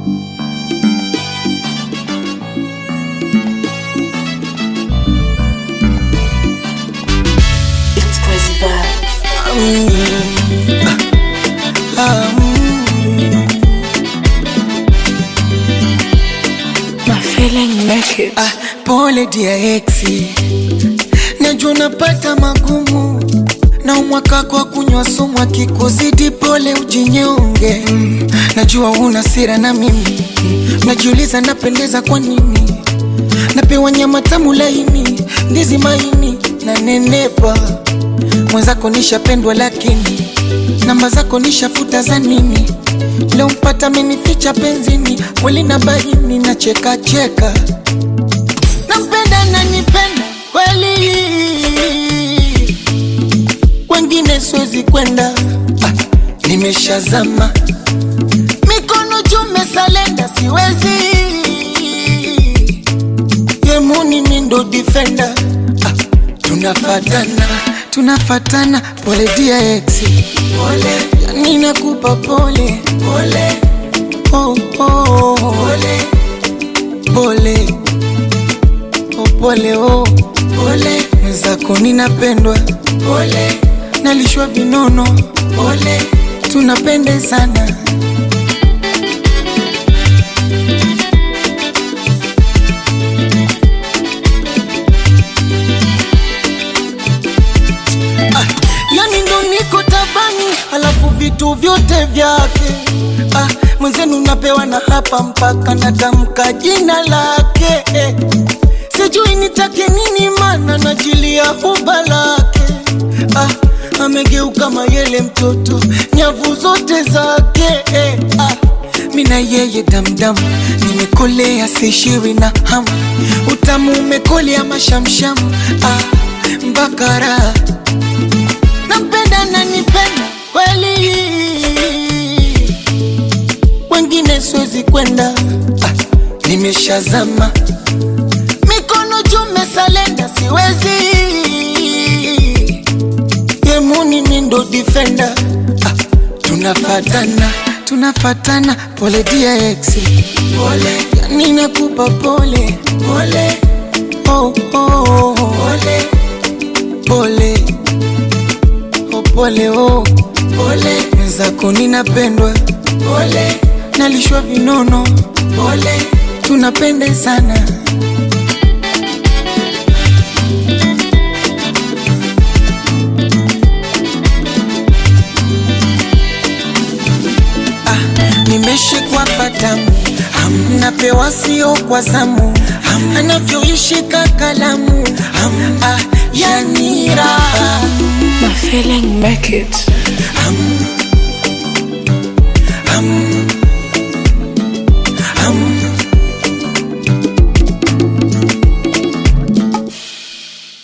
It's crazy vibe. My feeling make it. Ah, pole dia exi, najua unapata magumu na umwaka kwa kunywa sumu, akikuzidi pole ujinyonge. Mm, najua una sira na mimi mm, najiuliza napendeza kwa nini, napewa nyama tamu laini, ndizi maini na nenepa, mwenzako nishapendwa, lakini namba zako nishafuta za nini? Leo mpata amenificha penzini, kweli na baini na cheka cheka nampenda na nipenda kweli, kwengine siwezi kwenda. Ah, nimeshazama mikono jume salenda, siwezi yemuni mindo defender. Ah, tunafatana tunafatana, pole dia exi, pole yani nakupa pole pole oh, oh, pole pole oh, pole oh, pole mwenzako ninapendwa pole nalishwa vinono pole tunapendezana ah, yani ndo niko tabani alafu vitu vyote vyake ah, mwenzenu napewa na hapa mpaka natamka jina lake eh. sijui nitake nini mana najilia huba lake ah, amegeuka mayele mtoto nyavu zote zake eh. ah, mina yeye damdam nimekolea sishiwi na hamu utamu umekolea mashamsham ah, mbakara nampenda na nipenda kweli, wengine siwezi kwenda. Ah, nimeshazama mikono jume salenda, siwezi yemuni mindo defender. Ah, tunafatana tunafatana, pole dia exi, pole yani nakupa pole pole oh, oh, oh. pole pole oh, pole oh, pole mwenzako ninapendwa pole nalishwa vinono pole tunapendezana ah, nimeshikwa patamu Ham, napewa sio kwa zamu Ham, anavyoishika kalamu Ham, ah, yani raha My feeling make it. Ham,